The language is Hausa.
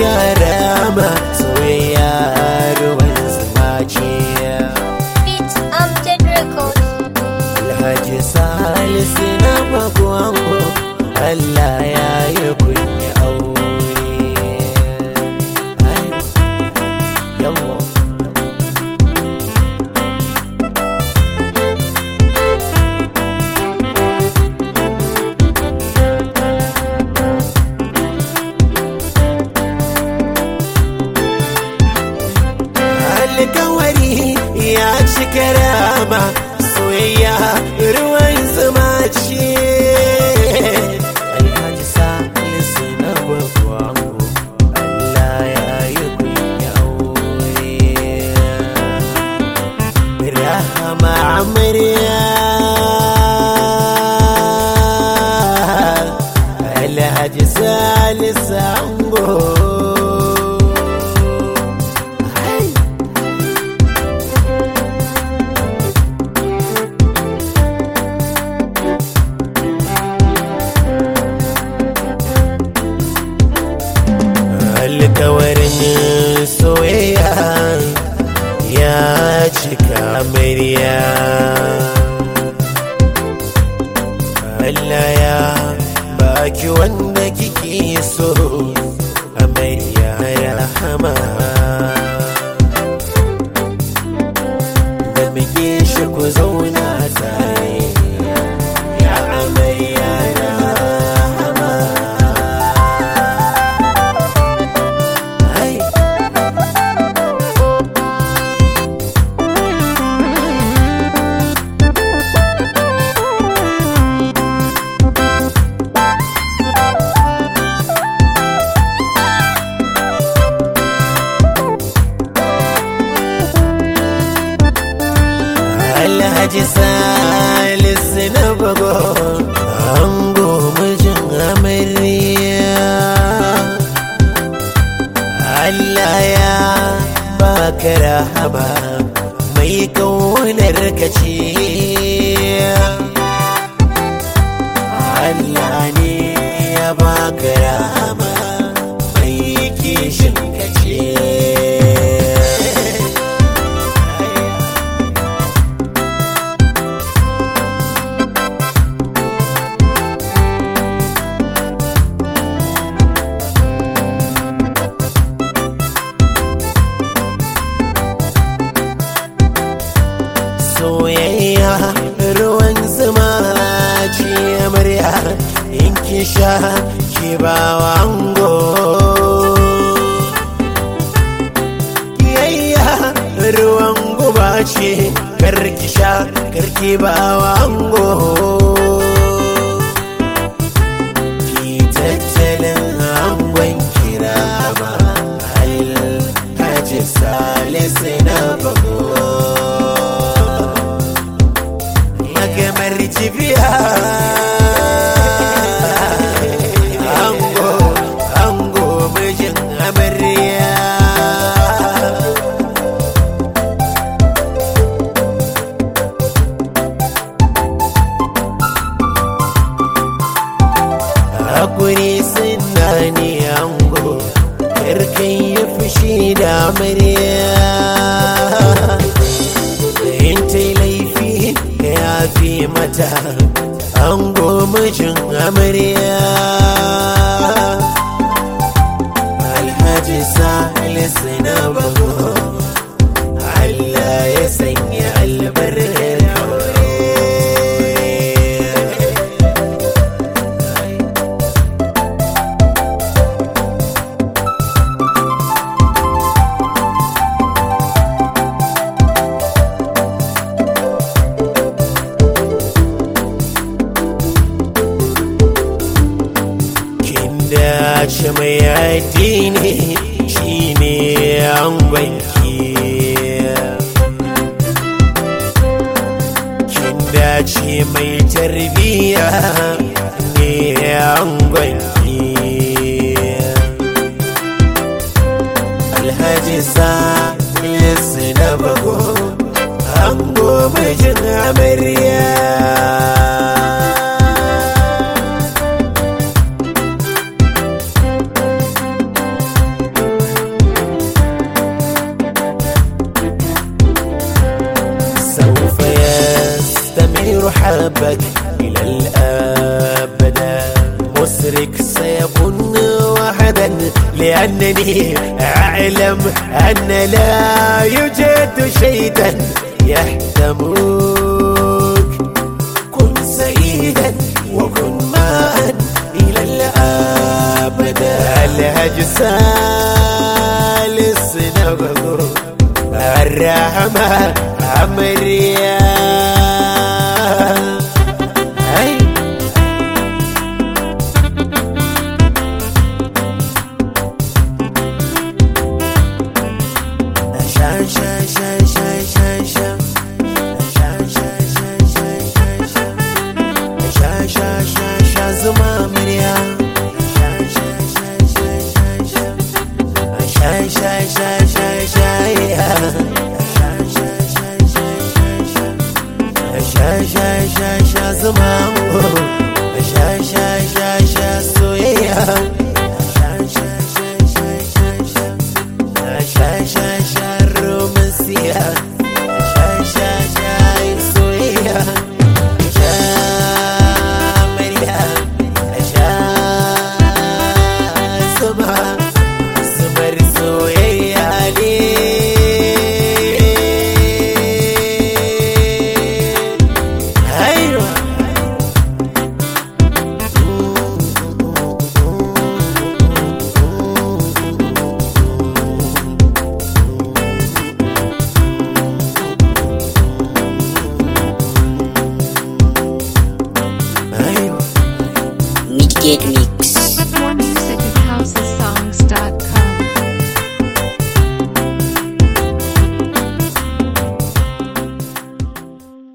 rama soyayya ruwan zuma ce Beat Amjad Records. alhaji salisu na magwango allah ya yi kunya aure Ai, yawwa alkawari ya ci karama soyayya ruwan zuma ce alhaji salisu na gwagwango allah ya yi kunya aure rahama amarya alhaji salisu ango Hai. alkawarin soyayya ya cika murya Allah ya baki wanda kike so amarya rahama da muke shi ku zauna tare ya amarya rahama Ai. Alhaji Salisu na bago ango mijin amarya Allah ya baka rahama mai kaunar ka ce Allah ne ya baka rahama mai kishin ka ce soyayya ruwan zuma ce amarya in ki sha ki ba wa ango kiyayya ruwan guba ce karki sha karki ba wa ango ki tattalin angon kira ma alhaji salisu na bago magamar jibiya ango ango mijin amarya hakuri suna ne ango karkan yi fushi da amarya in ta yi laifi ka yafi mata an mijin amarya alhaji salisu na bago Allah ya sanya albarkar aure kin dace mai addini shine angonki kin dace mai tarbiya ne angonki alhaji salisu na bago ango mijin amarya أحبك إلى الأبد مسرك سيكون وحدا لأنني أعلم أن لا يوجد شيئا يحتموك كن سيدا وكن معا إلى الأبد الهجسال السنبغ الرحمة أمريا أي شا شا شا شا شا شا شا شا شا شا شا شا شا شا شا زما مريا شا شا شا شا شا شا شا شا شا شا يا شا شا شا شا شا شا شا شا شا زما شا شا شا شا سويا شا شا شا شا شا شا شا شا شا رومانسية شا شا شا سويا شا مريا شا سما سمر سويا أيوة أيوة Midgate Mix.